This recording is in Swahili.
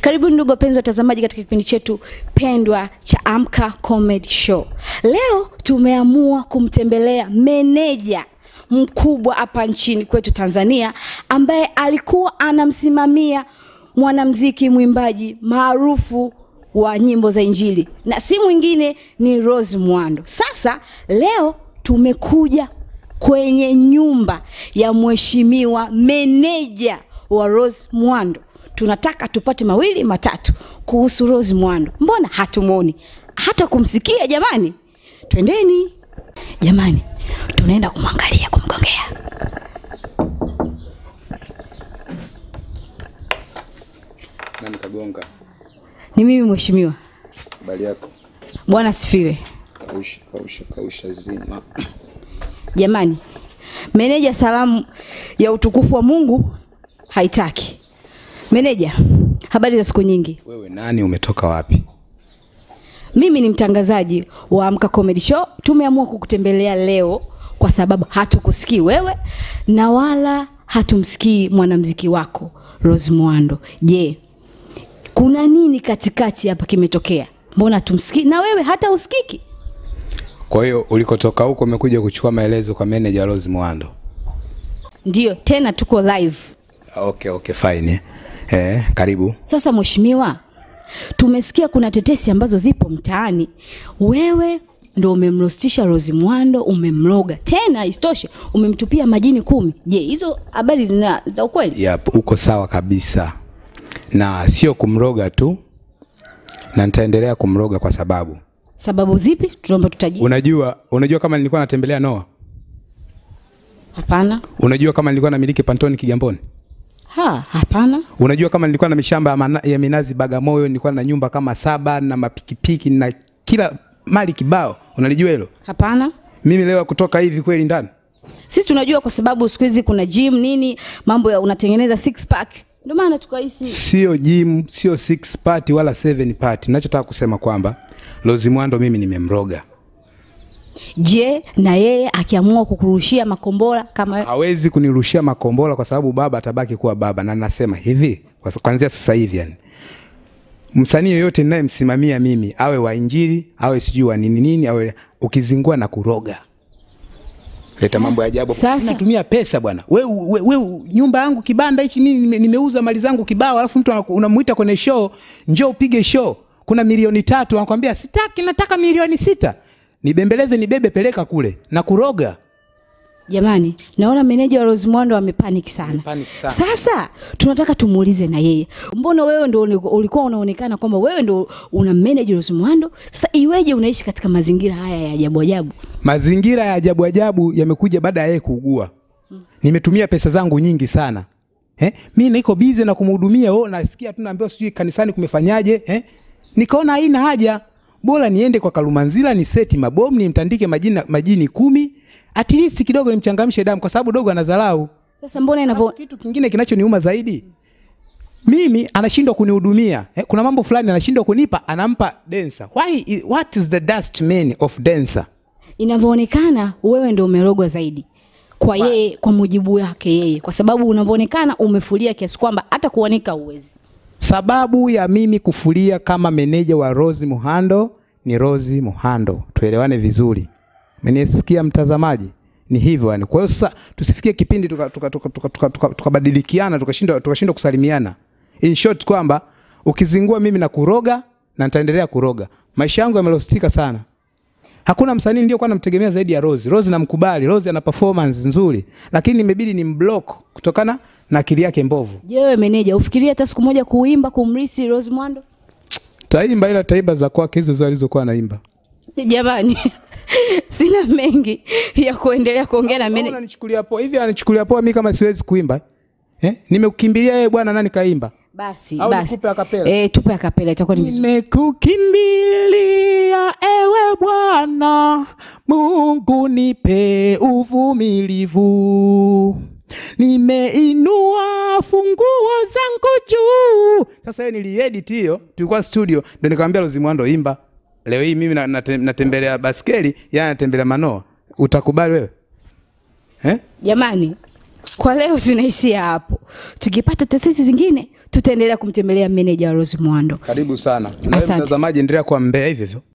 Karibu ndugu wapenzi watazamaji katika kipindi chetu pendwa cha Amka Comedy Show. Leo tumeamua kumtembelea meneja mkubwa hapa nchini kwetu Tanzania ambaye alikuwa anamsimamia mwanamziki mwimbaji maarufu wa nyimbo za Injili na si mwingine ni Rose Muhando. Sasa leo tumekuja kwenye nyumba ya mheshimiwa meneja wa Rose Muhando. Tunataka tupate mawili matatu kuhusu Rose Muhando. Mbona hatumwoni hata kumsikia? Jamani, twendeni jamani, tunaenda kumwangalia, kumgongea. Nani kagonga? Ni mimi mheshimiwa. Habari yako? Bwana asifiwe. Kausha, kausha, kausha zima. Jamani, meneja salamu ya utukufu wa Mungu haitaki. Meneja, habari za siku nyingi. Wewe nani umetoka wapi? Mimi ni mtangazaji wa Amka Comedy Show. Tumeamua kukutembelea leo kwa sababu hatukusikii wewe na wala hatumsikii mwanamziki wako Rose Muhando. Je, kuna nini katikati hapa kimetokea? Mbona tumsikii na wewe hata usikiki? Kwa hiyo ulikotoka huko umekuja kuchukua maelezo kwa manager Rose Muhando. Ndiyo, tena tuko live. Okay, okay, fine. Eh, karibu. Sasa mheshimiwa, tumesikia kuna tetesi ambazo zipo mtaani. Wewe ndo umemrostisha Rose Muhando, umemloga tena, isitoshe umemtupia majini kumi. Je, hizo habari zina za ukweli? Yep, uko sawa kabisa. Na sio kumroga tu. Na nitaendelea kumroga kwa sababu Sababu zipi? Tunaomba tutajie. unajua, unajua kama nilikuwa natembelea Noah. Hapana. Unajua kama nilikuwa namiliki Pantoni Kigamboni. Ha, hapana. Unajua kama nilikuwa na mishamba ya, mana, ya minazi Bagamoyo, nilikuwa na nyumba kama saba na mapikipiki na kila mali kibao. Unalijua hilo? Hapana. Mimi leo kutoka hivi kweli ndani. Sisi tunajua kwa sababu siku hizi kuna gym nini, mambo ya unatengeneza six pack. Ndio maana tukahisi Sio gym, sio six party wala seven party. Nachotaka kusema kwamba Rose Muhando mimi nimemroga. je, na yeye akiamua kukurushia makombora kama Hawezi kunirushia makombola kwa sababu baba atabaki kuwa baba, na nasema hivi kwa- kuanzia sasa hivi yani, msanii yoyote ninayemsimamia mimi awe wa injili awe sijui wa nini nini, awe ukizingua na kuroga leta mambo ya ajabu. Sasa- natumia pesa bwana. We, we, we, nyumba yangu kibanda hichi mimi nime- nimeuza mali zangu kibao, alafu mtu anaku- unamuita kwenye show, njoo upige show, kuna milioni tatu, anakwambia sitaki, nataka milioni sita. Nibembeleze, nibebe, peleka kule na kuroga. Jamani, naona meneja wa Rose Muhando amepanic sana. Amepanic sana. Sasa tunataka tumuulize na yeye, mbona wewe ndo uli- ulikuwa unaonekana kwamba wewe ndo una manage Rose Muhando? Sasa iweje unaishi katika mazingira haya ya ajabu ajabu? Mazingira ya ajabu ajabu yamekuja baada ya yeye kuugua. Nimetumia pesa zangu nyingi sana. Eh? Mimi niko busy na kumhudumia, oh nasikia tu naambiwa sijui kanisani kumefanyaje, eh? Nikaona haina haja. Bora niende kwa Kalumanzila ni seti mabomu nimtandike majini majini kumi. At least kidogo nimchangamshe damu kwa sababu dogo anadharau. Sasa mbona inavyo Alafu kitu kingine kinachoniuma zaidi mimi anashindwa kunihudumia eh, kuna mambo fulani anashindwa kunipa anampa dancer why i- what is the dust man of dancer inavyoonekana wewe ndo umerogwa zaidi kwa yeye, kwa mujibu wake yeye, kwa sababu unavyoonekana umefulia kiasi kwamba hata kuoneka uwezi. sababu ya mimi kufulia kama meneja wa Rose Muhando ni Rose Muhando tuelewane vizuri menisikia mtazamaji ni hivyo yani kwa hiyo sasa tusifikie kipindi tukabadilikiana tuka, tuka, tuka, tuka, tuka, tukabadilikiana, tukashindwa tukashindwa kusalimiana in short kwamba ukizingua mimi na kuroga na nitaendelea kuroga maisha yangu yamelostika sana Hakuna msanii ndio kwa namtegemea zaidi ya Rose. Rose namkubali, Rose ana performance nzuri, lakini imebidi ni mblock kutokana na akili yake mbovu. Je, wewe meneja ufikirie hata siku moja kuimba kumrisi Rose Muhando? Taimba ila taimba za kwake hizo hizo alizokuwa anaimba. Jamani, sina mengi ya kuendelea kuongea na Wewe meneja. unanichukulia poa hivi, anichukulia poa mimi kama siwezi kuimba eh? Nimekukimbilia yeye bwana, nani kaimba? Basi Au basi, nikupe acapella? eh, tupe akapela itakuwa ni vizuri. Nimekukimbilia ewe Bwana Mungu, nipe uvumilivu, nimeinua funguo zangu juu. Sasa hiyo niliedit hiyo, tulikuwa studio, ndio nikamwambia Rose Muhando imba. Leo hii mimi na- nate- natembelea baskeli, yeye anatembelea manoa. Utakubali wewe eh? Jamani, kwa leo tunaishia hapo. Tukipata tetesi zingine tutaendelea kumtembelea meneja wa Rose Muhando. Karibu sana. Na wewe Asante. mtazamaji, endelea kuwa mbea hivyo hivyo.